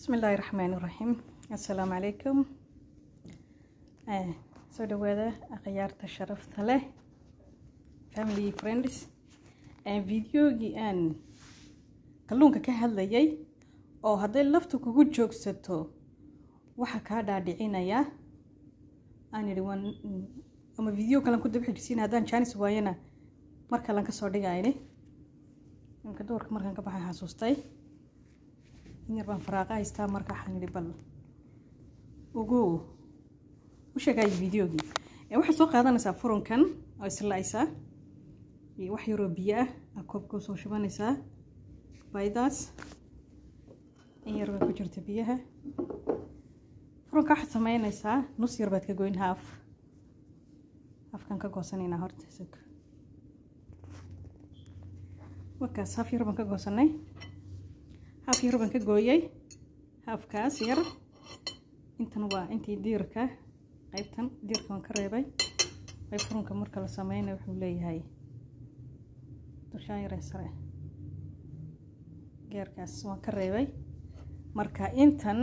bismillaahi raxmaani raxiim assalaamu calaykum soo dhawaada akhyaarta sharafta leh family friends videogii aan kalluunka ka hadlayay oo hadday laftu kugu joogsato waxaa kaa dhaadhicinaya aan idhi waan ama video kalan ku daba xijisiin haddaan jaanis waayana mar kalan kasoo dhigayni imka doorka markaan ka baxay xasuustay in yar baan faraaqa haystaa marka waxaan idhi bal ugu u sheegaayo videogii waxaad soo qaadanaysaa furunkan oo islaaysaa iyo wax yaroo biyo ah aa koobka soo shubanaysaa baydaas in yar baa ku jirta biyaha furunka waxaad sameynaysaa nus yar baad ka goyn haaf haafkan ka goosanaynaa horta isag markaas haaf yar baan ka goosanay haaf yar baan ka gooyay haafkaas yar intan waa intii diirka qaybtan diirka waan ka reebay qayb furunka marka la sameynay wuxuu leeyahay dushaan yare sare geerkaas waan ka reebay marka intan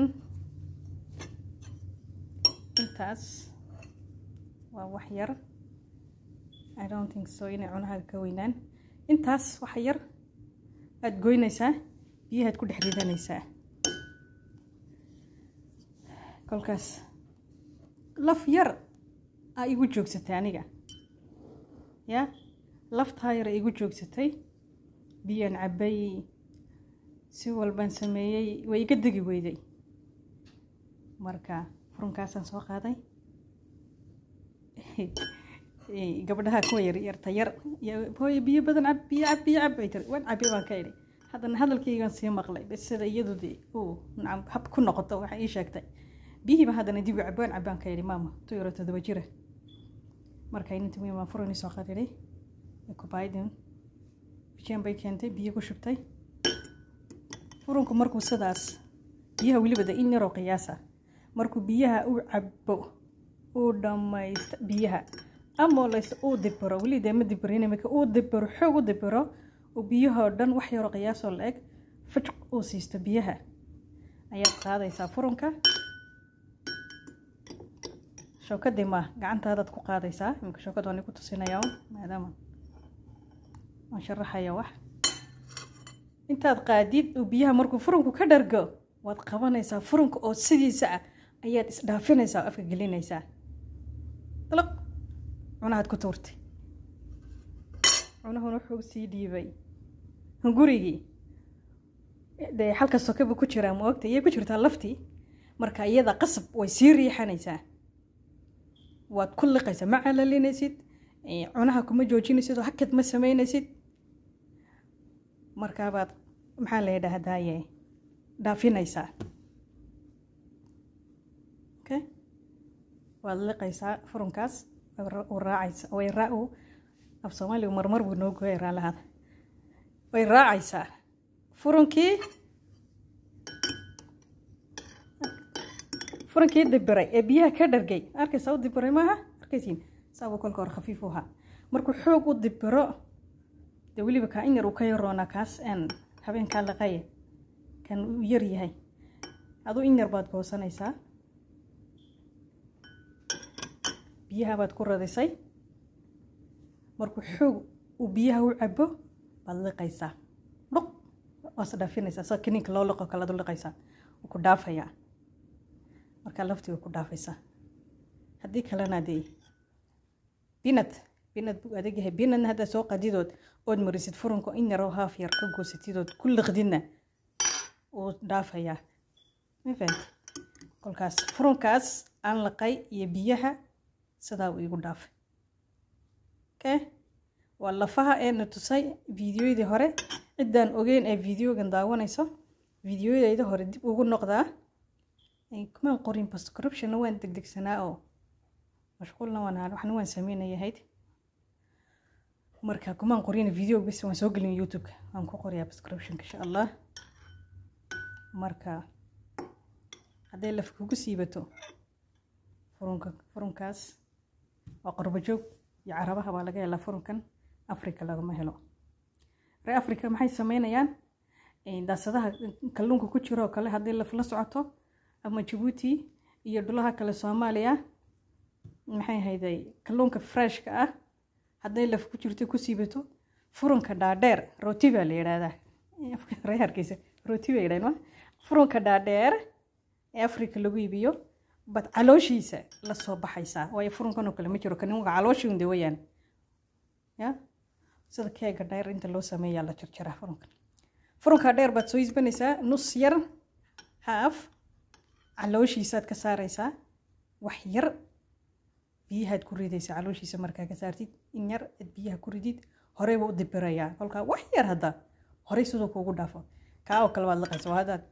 intaas waa wax yar i don't think so inay cunahaaga ka weynaan intaas wax yar aada goynaysaa biyahaad ku dhex ridanaysaa kolkaas laf yar aa igu joogsatay aniga ya laftaa yar igu joogsatay biyaan cabbay si walbaan sameeyey way iga degi weyday marka furunkaasaan soo qaaday gabdhaha kuwa yar yarta yar hooye biyo badan cab biyo cab biyo cab bay tiri waan cabbi baan ka idhi haddana hadalkaygaan sii maqlay bas sida iyadu de uu nacam hab ku noqoto waxay ii sheegtay biyihiiba haddana dib u cabbaan cabbaan ka idhi maama tu yaro todoba jira marka inanti weyn baan furani soo qadidhay kubaydin bijaan bay keentay biyo ku shubtay furunku markuu sidaas biyaha weliba de in yaroo qiyaasa markuu biyaha u cabbo uu dhammaysta biyaha ama lays uu dibiro weli dee ma dibirin imika uu dibiro xoog u dibiro uu biyahoo dhan wax yaroo qiyaasoo la eg fajq uu siisto biyaha ayaad qaadaysaa furunka shookadii ma gacantaadaad ku qaadaysaa imika shookad waan ku tusinaya maadaama waan sharaxaya wax intaad qaadid uu biyaha markuu furunku ka dhargo waad qabanaysaa furunka oo sidiisa ah ayaad isdhaafinaysaa oo afka gelinaysaa dalaq cunahaad ku tuurtay cunahuna wuxuu sii dhiibay hungurigii dee halka sokaba ku jiraa ma ogta iyay ku jirtaa laftii marka iyada qasab way sii riixanaysaa waad ku liqaysaa ma calalinaysid cunaha kuma joojinaysid oo hakad ma sameynaysid markaabaad maxaa la yidhaahdaaye dhaafinaysaa okay waad liqaysaa furunkaas raacaysa way raa af soomaaligu marmar buu noo gooya raalahaada way raacaysaa furunkii furunkii dibiray ee biyaha ka dhargay arkaysaa u dibiray maaha arkaysiin saabuu kolka hore khafiif u ahaa markuu xoog u dibiro dee weliba kaa in yar uu ka yaroonaa kaas aan habeenkaa laqaye kan uu yar yahay aduu in yar baad goosanaysaa biyaha baad ku radisay markuu xoog uu biyaha u cabo baad liqaysaa dhuq waas dhaafinaysaa sa kiniinka loo liqo kalead u liqaysaa wuu ku dhaafayaa markaa laftii way ku dhaafaysaa haddii kalena dee binad binad buu adag yahay binadna haddaad soo qadidood ood marisid furunka in yaroo haaf yar ka goosatidood ku liqdidna wuu dhaafayaa ma fahamti kolkaas furunkaas aan laqay iyo biyaha sidaa uu igu dhaafay okay waa lafaha eena tusay videoyadii hore ciddaan ogeyn ee videogan daawanayso videoyadayda hore dib ugu noqdaa kumaan qorin prescriptionna waan degdegsanaa oo mashquulna waan ahaa waxna waan sameynayahayd marka kumaan qorin video bis waan soo gelin youtube waan ku qoriyaa prescriptionka insha allah marka hadday laf kugu siibato furunka furunkaas waa qorbo joog iyo carabaha baa laga helaa furunkan africa lagama helo ree africa maxay sameynayaan daasadaha kalluunka ku jiro oo kale haddii laf la socoto ama jabuuti iyo dhulaha kale soomaaliya maxay hayday kalluunka freshka ah hadday laf ku jirto ku siibato furunka dhaadheer rooti baa la yidhaahdaa reerkiisa rooti baa yidhahdaan furunka dhaadheer ee afrika lagu iibiyo bad calooshiisa la soo baxaysaa waayo furunkan oo kale ma jiro kanin waa calooshii unde wayaan ya sida keega dheer inta loo sameeyaa la jarjaraa furunkan furunka dheer baad soo isbanaysaa nus yar haaf calooshiisaad ka saaraysaa wax yar biyahaad ku ridaysaa calooshiisa markaa ka saartid in yar ad biyaha ku ridid horeyba u dibirayaa kolkaa wax yar hadda horey siduu kuugu dhaafo kaa oo kale baad laqaysa waa haddaad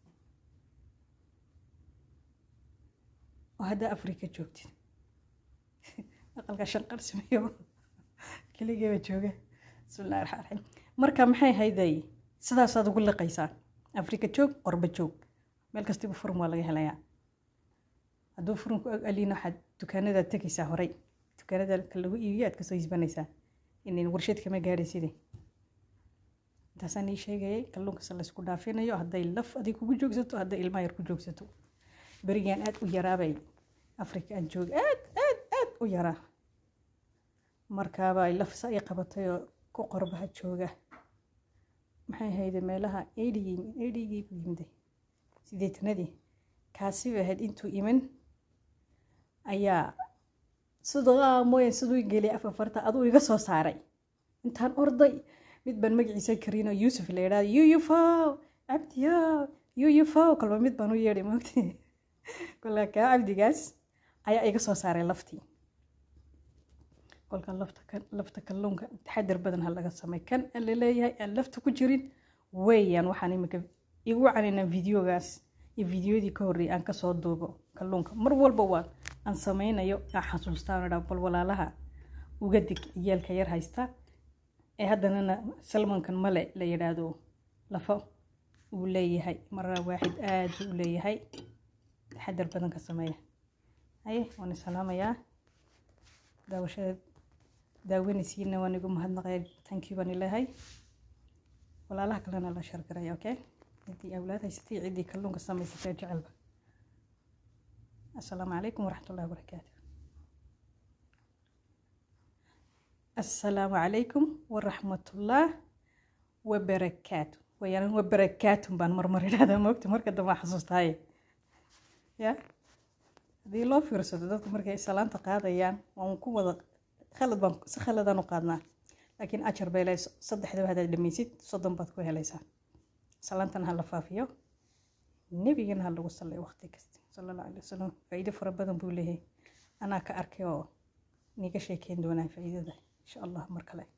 oo haddaa afrika joogtid aqalka shanqar sameeyo keligeeba jooga bismillahi raxmaan raxiim marka maxay hayday sidaasaad ugu liqaysaa afrika joog qorba joog meel kastiba furun waa laga helayaa hadduu furunku aliin waxaad dukaanadaad tegaysaa horey dukaanada ka lagu iibiyo aad kasoo isbanaysaa inayn warshad kama gaadhayside intaasaan ii sheegayay kalluunkasa laysku dhaafinayo hadday laf adig kugu joogsato hadday ilmaha yar ku joogsato berigaan aad u yaraabay afrika aan joog aad aad aad u yaraa markaaba ay lafsa ay qabatay oo ku qorbaha jooga maxay hayde meelaha eidhigii eidhigii buu yimday sideetanadii kaasi bay ahayd intuu iman ayaa sidoo mooyaan siduu geliyay afafarta aduu iga soo saaray intaan orday mid baan magaciisa karinoo yuusuf la yidhahda yuyufow cabdiyo yuyufow kolba mid baan u yeedhay moogti kolka kaa cabdigaas ayaa iga soo saaray laftii kolka lafta kalluunka taxadar badan ha laga samay kan la leeyahay aan lafta ku jirin weeyaan waxaan imika igu canina videogaas iyo videodii ka horreeyay aan kasoo duubo kalluunka mar walba waa aan sameynayo aan xasuustaan dha bal walaalaha uga dig ciyaalka yar haysta ee haddanana salmankan male la yidhaahdo lafo uu leeyahay maraa waaxid aad buu u leeyahay taxadar badan ka sameeya haye waan isalaamayaa daawashada daawanaysiina waan igu mahadnaqaya tankii baan ileehay walaalaha kalena la shargaraya okay ciddii awlaad haysatay ciddii kalluunka samaysatay jecelba assalaamu calaykum waraxmat ullahi wabarakaatu assalaamu calaykum waraxmatullah wabarakaatu wayaan wabarakaatun baan marmar idhahdaa moogta marka dambe xasuustaaye ya haddii loo fiirsado dadku markay salaanta qaadayaan waan ku wada khalad baan si khaladaan u qaadnaa laakiin ajar bay lehay saddexdaba haddaad dhamaysid soddon baad ku helaysaa salaantan ha la faafiyo nebigana ha lagu sallay waqti kasta sala allahu alay wasalam faa'iido fara badan buu leeyahay anaa ka arkay oo niga sheekeyn doonaa faa'iidada insha allah mar kale